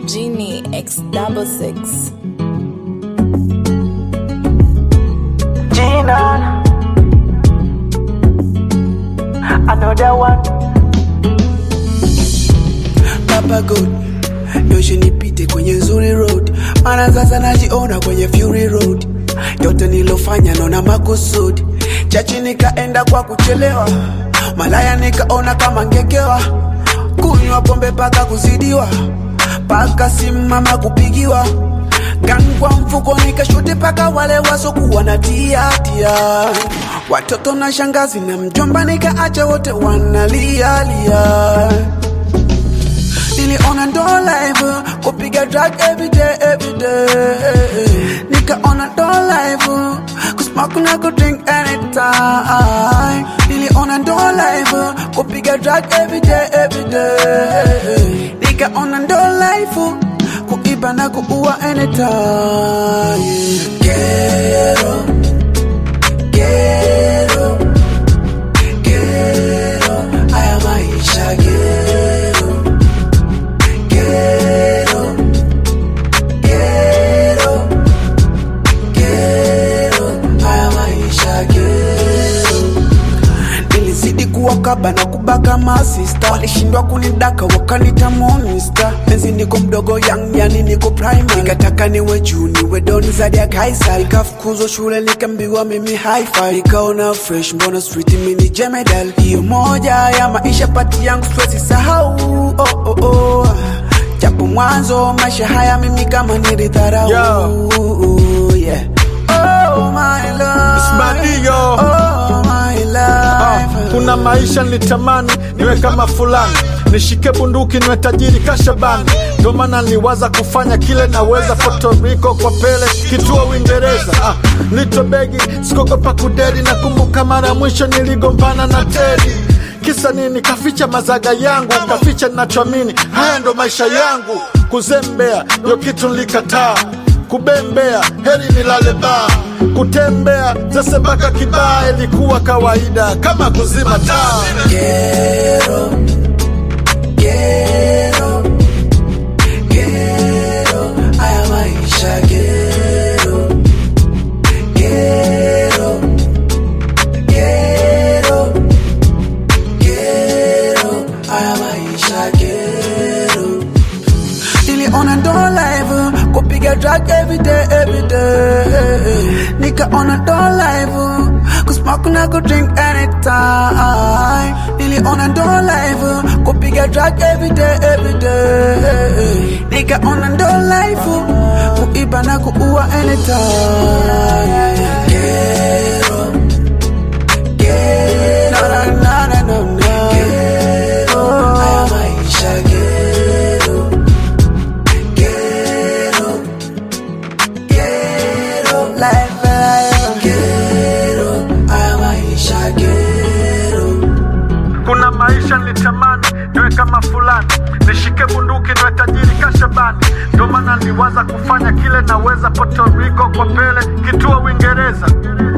Genie X double six. Gina. Another one. Papa God, yoshe nipite kwenye nzuri road, mara sasa najiona kwenye Fury Road. Yote nilofanya naona makusudi, chachi nikaenda kwa kuchelewa, malaya nikaona kama ngekewa, kunywa pombe paka kuzidiwa, paka simama kupigiwa Gang kwa mfuko nikashuti paka wale wasokuwa na tia tia, watoto na shangazi na mjomba nikaacha wote wanalia lia niliona ndo live kupiga drug every day every day nikaona ndo live kusmoke na kudrink anytime niliona ndo live kupiga drug every day every day nikaona ndo live kuiba na kuua anytime Ghetto, ghetto, ghetto, haya maisha ghetto Quiero, quiero, quiero, haya maisha quiero. Nilizidi kuwakaba na kubaka masista, walishindwa kunidaka wakanita monster. Penzi niko mdogo young, yani niko primary, nikataka niwe juu niwe doni zaidi ya Kaisar. Nikafukuzwa shule nikaambiwa mimi hi-fi, nikaona fresh, mbona street mimi jemedal. Hiyo moja ya maisha pati yangu stress sahau, oh, oh, oh japo mwanzo maisha haya mimi kama nilidharau yeah. oh, my love. Ismadio. Oh, my life. kuna maisha nilitamani niwe kama fulani nishike bunduki niwe tajiri kashabani ndo maana niliwaza kufanya kile naweza Puerto Rico kwa pele kituo Uingereza ah, lito begi sikogopa kudedi nakumbuka mara ya mwisho niligombana na Teddy kisa nini kaficha mazaga yangu kaficha ninachoamini haya ndo maisha yangu kuzembea yo kitu nilikataa kubembea heri nilale baa kutembea zese mpaka kibaa ilikuwa kawaida kama kuzima taa Quiero, quiero, quiero, haya maisha quiero, quiero, quiero, quiero, haya maisha quiero. Niliona ndo live kupiga drug every day every day, nikaona ndo live kusmoke na kudrink anytime. Niliona ndo live kupiga drug every day every day, nikaona ndo live kuiba na kuua anytime. Quiero, quiero, na na na na na. Quiero, haya maisha quiero. Quiero, quiero, life, life. Quiero, haya maisha quiero. kuna maisha nilitamani niwe kama fulani nishike bunduki niwe tajiri kashabani ndo maana niliwaza kufanya kile naweza Puerto Rico kwa pele kituo Uingereza